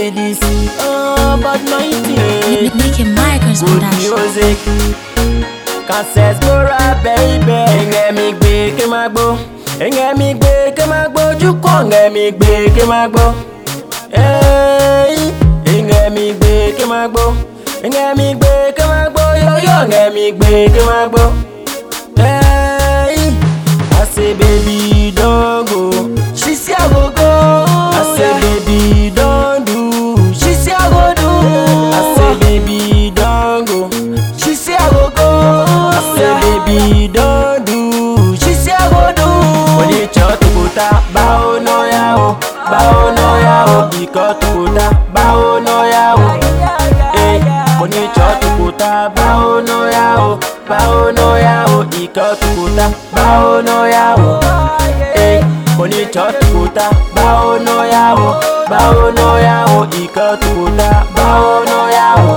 ladies. Oh, but mighty. Making Michael's Good production. music. Cancel Bora baby. Ẹ̀ngẹ̀ mi gbé kí n máa gbó. Ẹ̀ngẹ̀ mi gbé kí n máa gbójú kọ́. Ẹ̀ngẹ̀ mi gbé kí n máa gbó. Ẹ́ẹ̀, Ẹ̀ngẹ̀ mi gbé kí n máa gbó. Ẹ̀ngẹ̀ mi gbé kí n máa gbó. Yóyó ẹ̀ngẹ̀ mi gbé kí n máa gbó. Ẹ́ẹ̀, I say baby don't go. She say I go go. I say baby don't do. She say I go do. I say baby don't go. She say I go go. I say baby don't do. She say I go do. Onicho tukuta bao no ya o, bao no ya o. Iko tukuta bao no ya o. Eh, onicho tukuta bao no ya o, bao no ya o. Iko tukuta bao no ya o. Eh, onicho tukuta bao no ya o, bao no ya o. Iko tukuta bao no ya o.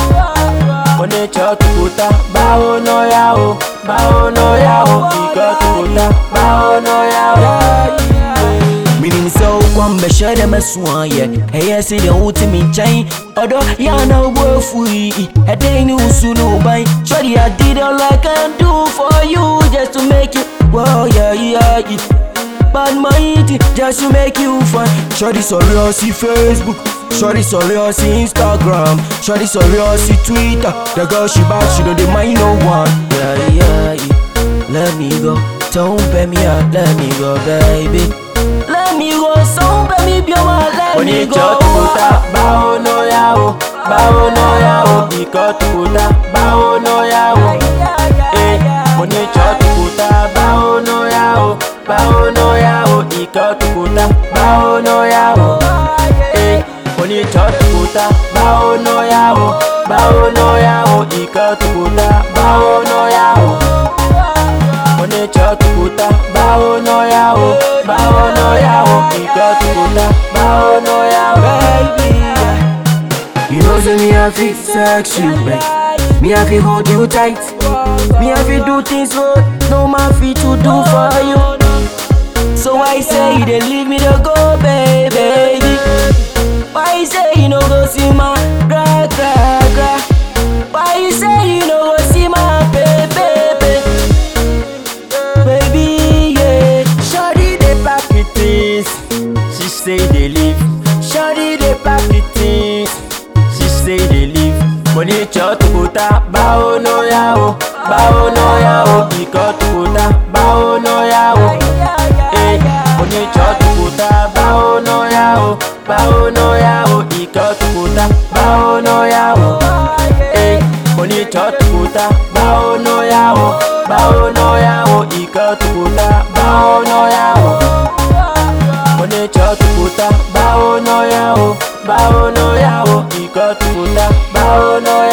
Onicho tukuta bao no ya o, bao no ya o. Iko tukuta bao no ya o. Meaning so kwamba shada maswaye Hey si de uti mi chai Odo ya na ubo fui Hede ni usulu bai Shorty I did all I can do for you Just to make you Wow yeah yeah yeah Bad mighty just to make you fun Shorty sorry see Facebook Shorty sorry see Instagram Shorty sorry see Twitter The girl she bad she don't dey mind no one Yeah yeah yeah Let me go Don't pay me out Let me go baby Let me go So baby be my let me Onicho go tukuta bao no ya o, bao no ya o. Iko tukuta bao no ya o. Eh, onicho tukuta bao no ya o, bao no ya o. Iko tukuta bao no ya o. Eh, onicho tukuta bao no ya o, bao no ya o. Iko tukuta bao no ya o. Onicho tukuta bao no ya o, bao no ya o. Iko tukuta bao no ya o. baby. You know, say me I feel sex you, babe. Me I feel hold you tight. Me I feel do things what no man fit to do for you. So I say you dey leave me to go, baby. Why you say you no go see my gra gra gra? Why you say you no go see my baby, baby, yeah. Shawty dey pack the things, she say dey leave. Shawty dey pack the things, she say dey leave. Money cho tukuta, bao no ya o, bao no ya o. Iko tukuta, bao no ya o. Eh, money cho tukuta, bao no ya o, bao no ya o. Iko tukuta, bao no ya o. Eh, money cho tukuta, bao no ya o, bao no ya o. Iko tukuta, bao no ya o. Onicho tukuta, bao no ya o, bao no ya o. Iko tukuta, bao no